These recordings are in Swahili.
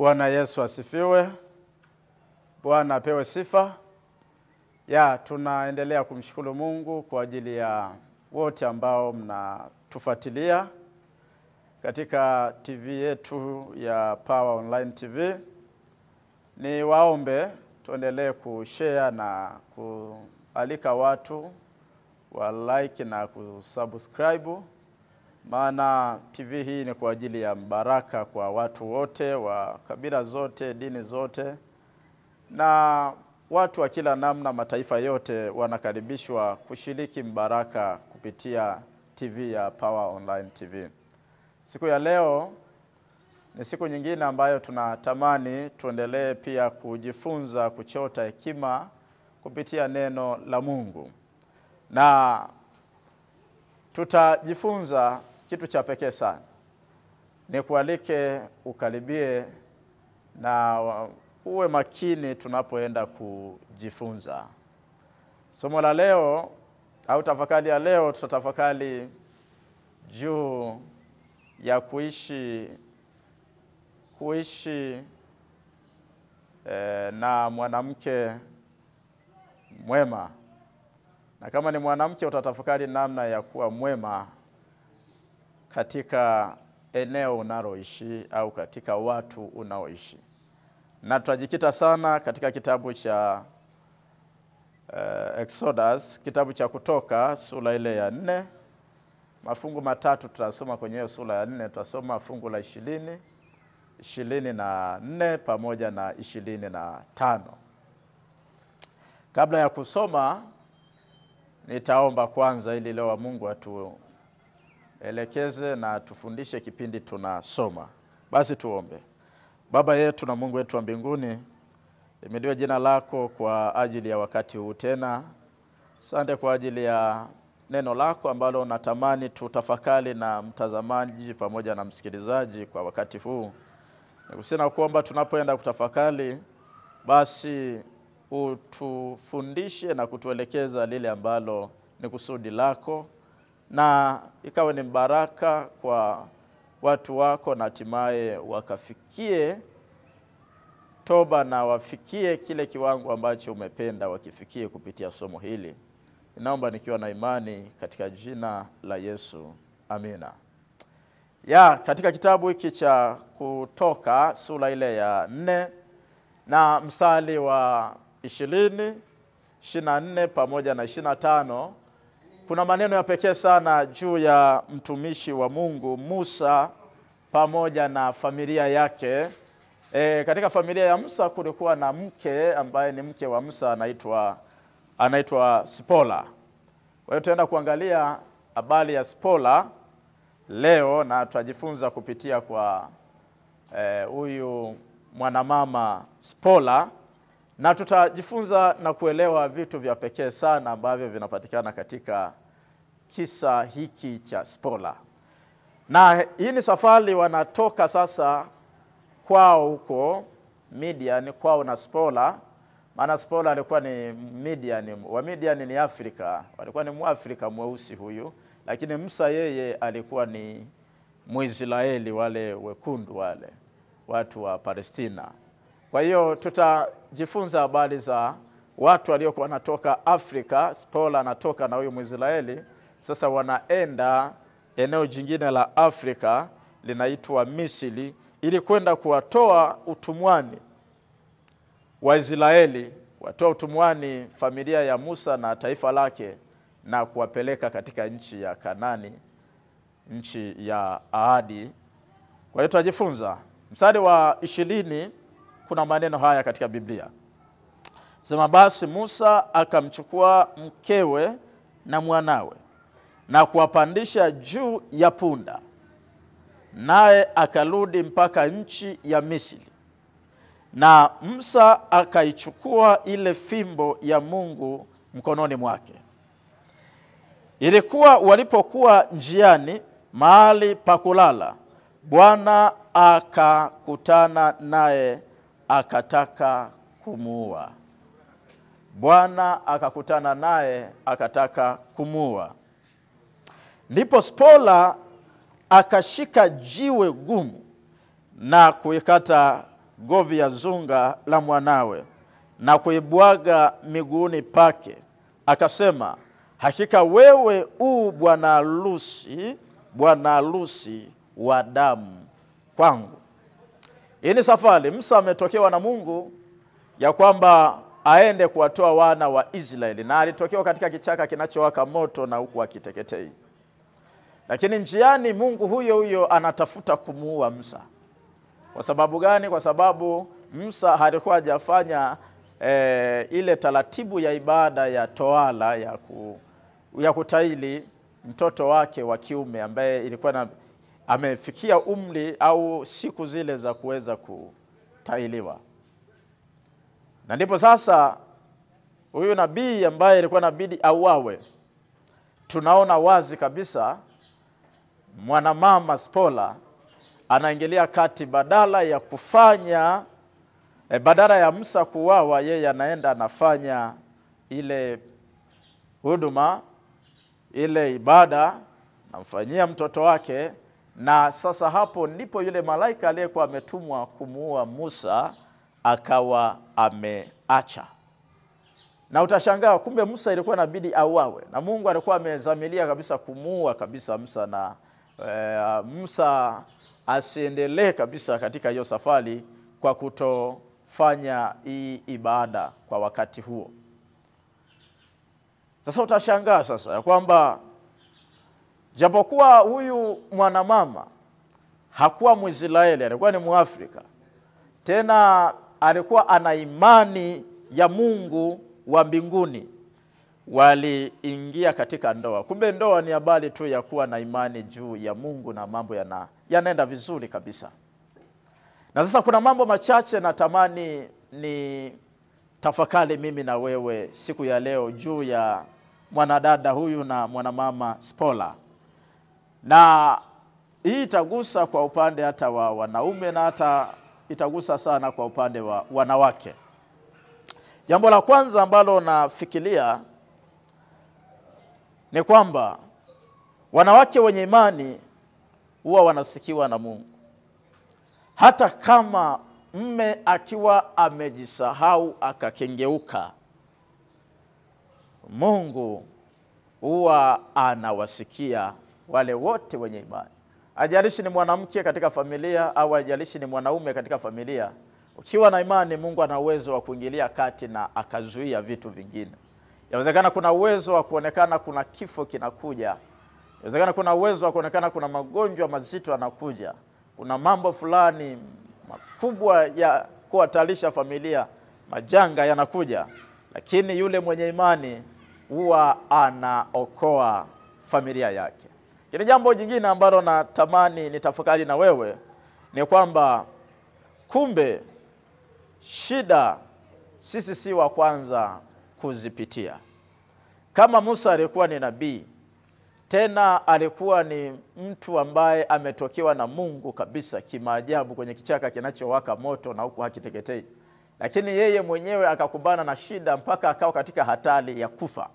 Bwana Yesu asifiwe. Bwana apewe sifa. Ya, tunaendelea kumshukuru Mungu kwa ajili ya wote ambao mnatufuatilia katika TV yetu ya Power Online TV. Ni waombe tuendelee kushare na kualika watu wa like na kusubscribe, maana TV hii ni kwa ajili ya baraka kwa watu wote wa kabila zote, dini zote na watu wa kila namna, mataifa yote wanakaribishwa kushiriki mbaraka kupitia TV ya Power Online TV. Siku ya leo ni siku nyingine ambayo tunatamani tuendelee pia kujifunza kuchota hekima kupitia neno la Mungu, na tutajifunza kitu cha pekee sana. Nikualike ukaribie na uwe makini tunapoenda kujifunza somo la leo au tafakari ya leo. Tutatafakari juu ya kuishi kuishi eh, na mwanamke mwema, na kama ni mwanamke utatafakari namna ya kuwa mwema katika eneo unaloishi au katika watu unaoishi na tutajikita sana katika kitabu cha uh, Exodus, kitabu cha Kutoka sura ile ya nne. Mafungu matatu tutasoma kwenye hiyo sura ya nne. Tutasoma fungu la ishirini, ishirini na nne pamoja na ishirini na tano. Kabla ya kusoma, nitaomba kwanza ili leo wa Mungu atuelekeze na tufundishe kipindi tunasoma. Basi tuombe. Baba yetu na Mungu wetu wa mbinguni, limediwe jina lako kwa ajili ya wakati huu tena. Asante kwa ajili ya neno lako ambalo natamani tutafakari na mtazamaji pamoja na msikilizaji kwa wakati huu. Nikusina kuomba tunapoenda kutafakari, basi utufundishe na kutuelekeza lile ambalo ni kusudi lako, na ikawe ni mbaraka kwa watu wako na hatimaye wakafikie toba na wafikie kile kiwango ambacho umependa wakifikie kupitia somo hili. Ninaomba nikiwa na imani katika jina la Yesu, amina. Ya, katika kitabu hiki cha Kutoka sura ile ya nne na mstari wa ishirini, ishirini na nne pamoja na ishirini na tano kuna maneno ya pekee sana juu ya mtumishi wa Mungu Musa pamoja na familia yake. E, katika familia ya Musa kulikuwa na mke ambaye ni mke wa Musa anaitwa anaitwa Sipola. Kwa hiyo tutaenda kuangalia habari ya Sipola leo na tutajifunza kupitia kwa huyu e, mwanamama Sipola na tutajifunza na kuelewa vitu vya pekee sana ambavyo vinapatikana katika kisa hiki cha Sipola. Na hii ni safari wanatoka sasa kwao huko Midian, kwao na Sipola, maana Sipola alikuwa ni Midian, wa Midian ni Afrika, walikuwa ni Mwafrika mweusi huyu, lakini Musa yeye alikuwa ni Mwisraeli, wale wekundu wale watu wa Palestina. Kwa hiyo tutajifunza habari za watu waliokuwa wanatoka Afrika. Sipola anatoka na huyu Mwisraeli, sasa wanaenda eneo jingine la Afrika linaitwa Misri, ili kwenda kuwatoa utumwani Waisraeli, watoa utumwani familia ya Musa na taifa lake, na kuwapeleka katika nchi ya Kanani, nchi ya ahadi. Kwa hiyo tutajifunza mstari wa ishirini kuna maneno haya katika Biblia sema, basi Musa akamchukua mkewe na mwanawe na kuwapandisha juu ya punda, naye akarudi mpaka nchi ya Misri. Na Musa akaichukua ile fimbo ya Mungu mkononi mwake. Ilikuwa walipokuwa njiani mahali pa kulala, Bwana akakutana naye akataka kumuua. Bwana akakutana naye akataka kumuua. Ndipo Spola akashika jiwe gumu na kuikata govi ya zunga la mwanawe na kuibwaga miguuni pake, akasema, hakika wewe u bwana harusi, bwana harusi wa damu kwangu. Hii ni safari. Musa ametokewa na Mungu ya kwamba aende kuwatoa wana wa Israeli, na alitokewa katika kichaka kinachowaka moto na huku akiteketei. Lakini njiani Mungu huyo huyo anatafuta kumuua Musa. Kwa sababu gani? Kwa sababu Musa alikuwa hajafanya e, ile taratibu ya ibada ya toala ya, ku, ya kutaili mtoto wake wa kiume ambaye ilikuwa na, amefikia umri au siku zile za kuweza kutailiwa, na ndipo sasa huyu nabii ambaye ilikuwa inabidi auawe, tunaona wazi kabisa mwanamama Spola anaingilia kati, badala ya kufanya eh, badala ya Musa kuuawa, yeye anaenda anafanya ile huduma ile ibada, namfanyia mtoto wake. Na sasa hapo ndipo yule malaika aliyekuwa ametumwa kumuua Musa akawa ameacha, na utashangaa kumbe Musa ilikuwa inabidi auawe, na Mungu alikuwa amezamilia kabisa kumuua kabisa Musa na e, Musa asiendelee kabisa katika hiyo safari kwa kutofanya hii ibada kwa wakati huo. Sasa utashangaa sasa ya kwamba japokuwa huyu mwanamama hakuwa Mwisraeli, alikuwa ni Mwafrika, tena alikuwa ana imani ya Mungu wa mbinguni, waliingia katika ndoa. Kumbe ndoa ni habari tu ya kuwa na imani juu ya Mungu na mambo yana yanaenda vizuri kabisa. Na sasa kuna mambo machache natamani ni tafakari mimi na wewe siku ya leo juu ya mwanadada huyu na mwanamama Spola, na hii itagusa kwa upande hata wa wanaume na hata itagusa sana kwa upande wa wanawake. Jambo la kwanza ambalo nafikiria ni kwamba wanawake wenye imani huwa wanasikiwa na Mungu, hata kama mme akiwa amejisahau akakengeuka, Mungu huwa anawasikia wale wote wenye imani. Ajalishi ni mwanamke katika familia au ajalishi ni mwanaume katika familia, ukiwa na imani, Mungu ana uwezo wa kuingilia kati na akazuia vitu vingine. Inawezekana kuna uwezo wa kuonekana kuna kifo kinakuja, inawezekana kuna uwezo wa kuonekana kuna magonjwa mazito yanakuja, kuna mambo fulani makubwa ya kuhatarisha familia, majanga yanakuja, lakini yule mwenye imani huwa anaokoa familia yake. Kile jambo jingine ambalo natamani nitafakari na wewe ni kwamba kumbe shida sisi si wa kwanza kuzipitia. Kama Musa alikuwa ni nabii, tena alikuwa ni mtu ambaye ametokewa na Mungu kabisa kimaajabu kwenye kichaka kinachowaka moto na huku hakiteketei, lakini yeye mwenyewe akakumbana na shida mpaka akawa katika hatari ya kufa.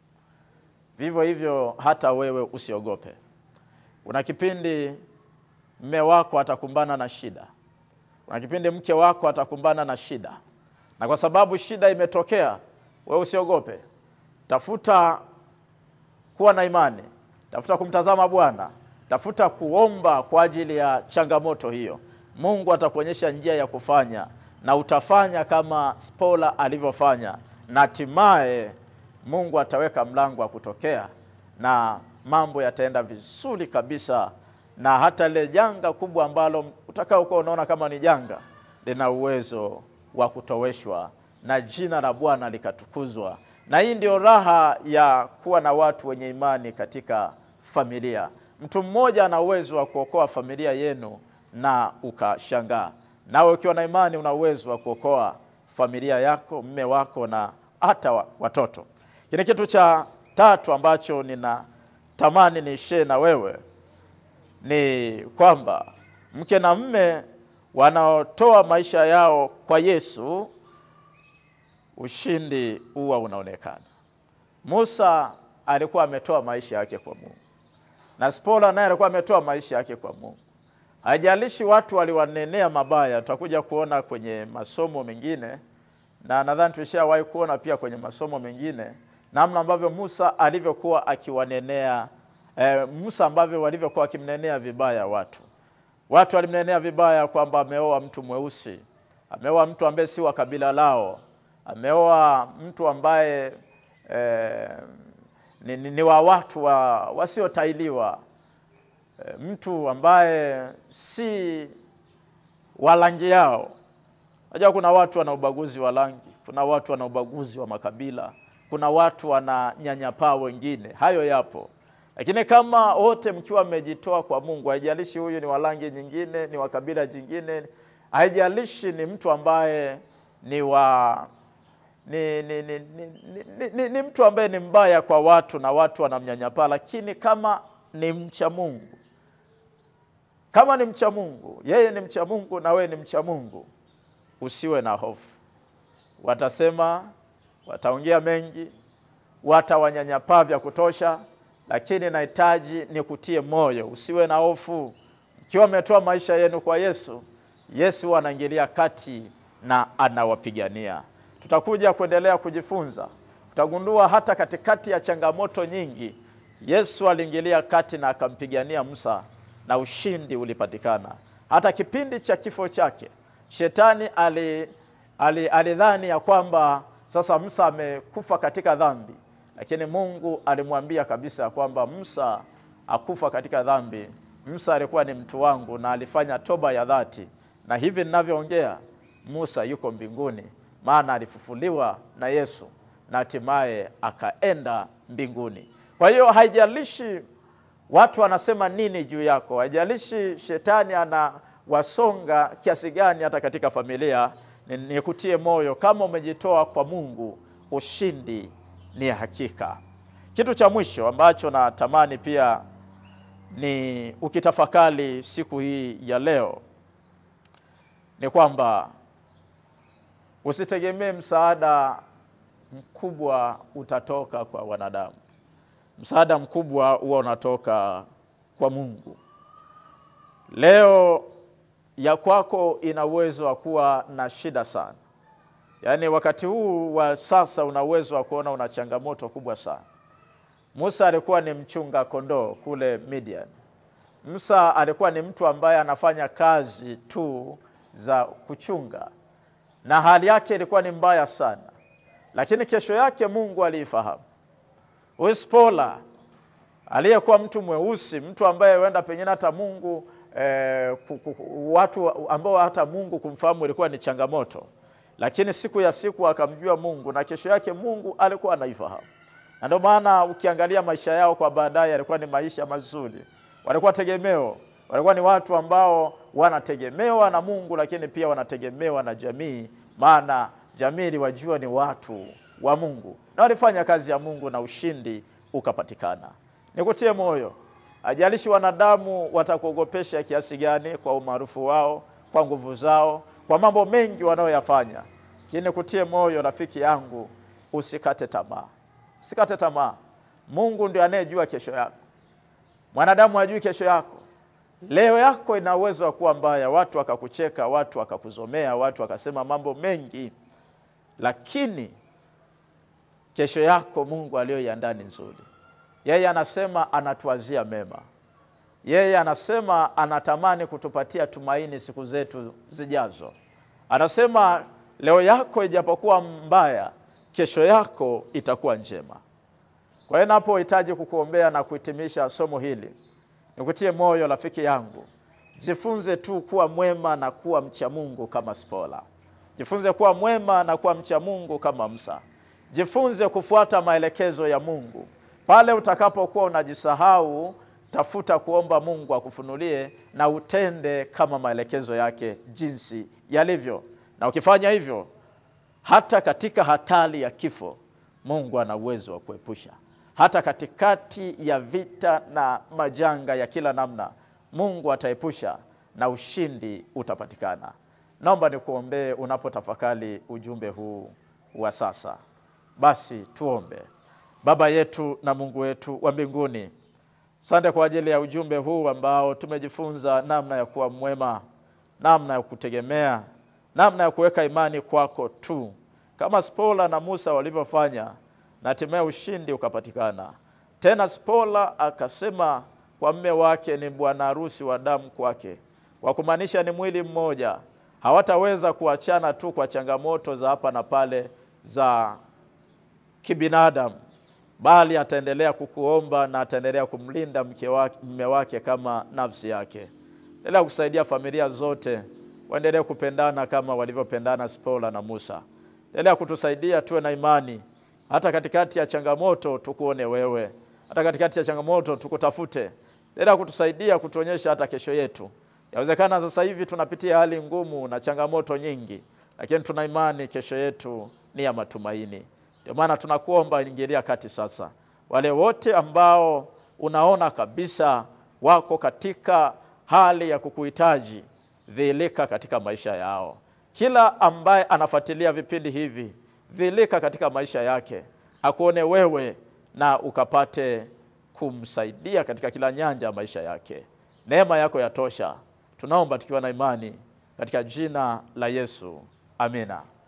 Vivyo hivyo hata wewe usiogope. Kuna kipindi mme wako atakumbana na shida, kuna kipindi mke wako atakumbana na shida, na kwa sababu shida imetokea, wewe usiogope. Tafuta kuwa na imani, tafuta kumtazama Bwana, tafuta kuomba kwa ajili ya changamoto hiyo. Mungu atakuonyesha njia ya kufanya, na utafanya kama Spola alivyofanya, na hatimaye Mungu ataweka mlango wa kutokea na mambo yataenda vizuri kabisa, na hata lile janga kubwa ambalo utakaokuwa unaona kama ni janga lina uwezo wa kutoweshwa na jina la Bwana likatukuzwa. Na hii ndio raha ya kuwa na watu wenye imani katika familia. Mtu mmoja ana uwezo wa kuokoa familia yenu na ukashangaa. Nawe ukiwa na imani una uwezo wa kuokoa familia yako, mme wako na hata watoto. Kile kitu cha tatu ambacho ninatamani niishie na wewe ni kwamba mke na mme wanaotoa maisha yao kwa Yesu, ushindi huwa unaonekana. Musa alikuwa ametoa maisha yake kwa Mungu na Spola naye alikuwa ametoa maisha yake kwa Mungu. Haijalishi watu waliwanenea mabaya, tutakuja kuona kwenye masomo mengine, na nadhani tulishawahi kuona pia kwenye masomo mengine namna ambavyo Musa alivyokuwa akiwanenea eh, Musa ambavyo walivyokuwa wakimnenea vibaya watu. Watu walimnenea vibaya kwamba ameoa mtu mweusi, ameoa mtu ambaye si wa kabila lao, ameoa mtu ambaye eh, ni, ni, ni wa watu wa, wasiotailiwa eh, mtu ambaye si wa rangi yao. Unajua kuna watu wana ubaguzi wa rangi, kuna watu wana ubaguzi wa makabila, kuna watu wananyanyapaa wengine, hayo yapo. Lakini kama wote mkiwa mmejitoa kwa Mungu, haijalishi huyu ni wa rangi nyingine, ni wa kabila jingine, haijalishi ni mtu ambaye ni wa ni, ni, ni, ni, ni, ni, ni mtu ambaye ni mbaya kwa watu na watu wanamnyanyapaa, lakini kama ni mcha Mungu, kama ni mcha Mungu, yeye ni mcha Mungu na wewe ni mcha Mungu, usiwe na hofu. Watasema, wataongea mengi, watawanyanyapaa vya kutosha, lakini nahitaji nikutie moyo, usiwe na hofu. Mkiwa mmetoa maisha yenu kwa Yesu, Yesu anaingilia kati na anawapigania. Tutakuja kuendelea kujifunza, utagundua hata katikati ya changamoto nyingi, Yesu aliingilia kati na akampigania Musa na ushindi ulipatikana. Hata kipindi cha kifo chake, shetani ali alidhani ya kwamba sasa Musa amekufa katika dhambi, lakini Mungu alimwambia kabisa ya kwamba Musa akufa katika dhambi. Musa alikuwa ni mtu wangu na alifanya toba ya dhati, na hivi ninavyoongea Musa yuko mbinguni, maana alifufuliwa na Yesu na hatimaye akaenda mbinguni. Kwa hiyo haijalishi watu wanasema nini juu yako, haijalishi shetani anawasonga kiasi gani, hata katika familia nikutie moyo, kama umejitoa kwa Mungu, ushindi ni hakika. Kitu cha mwisho ambacho natamani pia ni ukitafakari siku hii ya leo ni kwamba usitegemee msaada mkubwa utatoka kwa wanadamu. Msaada mkubwa huwa unatoka kwa Mungu. Leo ya kwako ina uwezo wa kuwa na shida sana, yaani wakati huu wa sasa una uwezo wa kuona una changamoto kubwa sana. Musa alikuwa ni mchunga kondoo kule Midian. Musa alikuwa ni mtu ambaye anafanya kazi tu za kuchunga, na hali yake ilikuwa ni mbaya sana, lakini kesho yake Mungu aliifahamu. Huyu Spola aliyekuwa mtu mweusi, mtu ambaye huenda pengine hata Mungu eh, watu ambao hata Mungu kumfahamu ilikuwa ni changamoto, lakini siku ya siku akamjua Mungu na kesho yake Mungu alikuwa anaifahamu, na ndio maana ukiangalia maisha yao kwa baadaye yalikuwa ni maisha mazuri. Walikuwa tegemeo, walikuwa ni watu ambao wanategemewa na Mungu, lakini pia wanategemewa na jamii, maana jamii iliwajua ni watu wa Mungu na walifanya kazi ya Mungu na ushindi ukapatikana. Nikutie moyo, ajalishi wanadamu watakuogopesha kiasi gani kwa umaarufu wao, kwa nguvu zao, kwa mambo mengi wanayoyafanya, lakini nikutie moyo rafiki yangu, usikate tamaa, usikate tamaa. Mungu ndio anayejua kesho yako, mwanadamu hajui kesho yako. Leo yako ina uwezo wa kuwa mbaya, watu wakakucheka, watu wakakuzomea, watu wakasema mambo mengi, lakini kesho yako Mungu aliyoiandaa ni nzuri. Yeye anasema anatuazia mema, yeye anasema anatamani kutupatia tumaini siku zetu zijazo. Anasema leo yako ijapokuwa mbaya, kesho yako itakuwa njema. Kwa hiyo napohitaji kukuombea na kuhitimisha somo hili, nikutie moyo rafiki yangu, jifunze tu kuwa mwema na kuwa mcha Mungu kama Spola. Jifunze kuwa mwema na kuwa mcha Mungu kama Musa. Jifunze kufuata maelekezo ya Mungu. Pale utakapokuwa unajisahau, tafuta kuomba Mungu akufunulie na utende kama maelekezo yake jinsi yalivyo, na ukifanya hivyo, hata katika hatari ya kifo, Mungu ana uwezo wa kuepusha. Hata katikati ya vita na majanga ya kila namna, Mungu ataepusha na ushindi utapatikana. Naomba nikuombee unapotafakari ujumbe huu wa sasa. Basi tuombe. Baba yetu na Mungu wetu wa mbinguni, Asante kwa ajili ya ujumbe huu ambao tumejifunza namna ya kuwa mwema, namna ya kutegemea, namna ya kuweka imani kwako tu, kama Spola na Musa walivyofanya, na hatimaye ushindi ukapatikana. Tena Spola akasema kwa mme wake ni bwana harusi wa damu kwake, kwa kumaanisha ni mwili mmoja. Hawataweza kuachana tu kwa changamoto za hapa na pale za kibinadamu bali ataendelea kukuomba na ataendelea kumlinda mke wake, mme wake kama nafsi yake. Endelea kusaidia familia zote waendelee kupendana kama walivyopendana Spola na Musa. Endelea kutusaidia tuwe na imani hata katikati ya changamoto, tukuone wewe, hata katikati ya changamoto tukutafute. Endelea kutusaidia kutuonyesha hata kesho yetu. Yawezekana sasa hivi tunapitia hali ngumu na changamoto nyingi, lakini tuna imani kesho yetu ni ya matumaini. Ndio maana tunakuomba ingilia kati sasa. Wale wote ambao unaona kabisa wako katika hali ya kukuhitaji, dhihirika katika maisha yao. Kila ambaye anafuatilia vipindi hivi, dhihirika katika maisha yake, akuone wewe na ukapate kumsaidia katika kila nyanja ya maisha yake. Neema yako yatosha. Tunaomba tukiwa na imani katika jina la Yesu, amina.